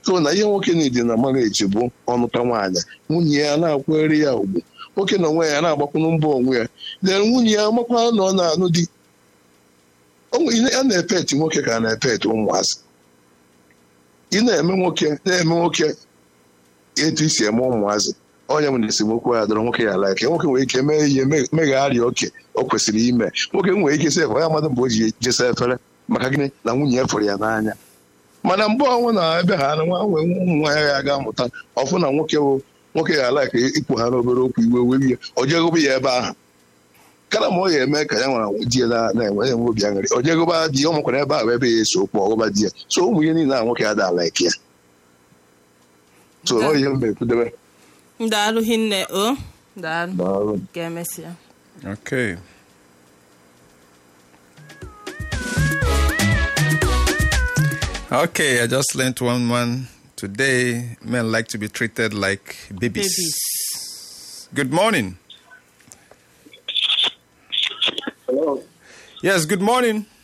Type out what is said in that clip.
so na ihe nwoke niile na marriage bụ ọnụta nwaanyị nwunye ya na-akwere ya ugwu nwoke na onwe ya na-agbakwunu mbọ onwe ya lee nwunye ya makwa na ọ na-anụ di a na-epeti nwoke ka a na-epeti ụmụazị ị na-eme nwoke na-eme nwoke etu isi eme ụmụazị onye m na esemokwu ya dọrọ nwoke ya ala ike nwoke nwere ike mee ihe megharịa oke o kwesịrị ime nwoke nwere ike sef ya amadụ mgbe o ji jesa efere maka gịnị na nwunye ya fụrụ ya n'anya mana mgbe ọnwụ na ebe ha nwa nwee ụmụ nwaanyị ya ga-amụta ọfụ na nwoke bụ nwoke ya ala ka ikwu ha n'obere okwu iwe wee ya o jegobe ya ebe ahụ kara ma ọ ya eme ka ya nwara di ya na-enwe enwe obi aṅụrị o jegoba di ya ọ makwara ebe ahụ ebe ya eso okwu ọgụba di ya so ụmụ ihe niile a nwoke ya da ala ike ya so ọ ihe mba ekwudebe daalụ hinne o daalụ Daalụ. ka emesịa Okay. Okay, I just learned one one today. Men like to be treated like babies. Babies. Good morning. Hello. Yes, good morning.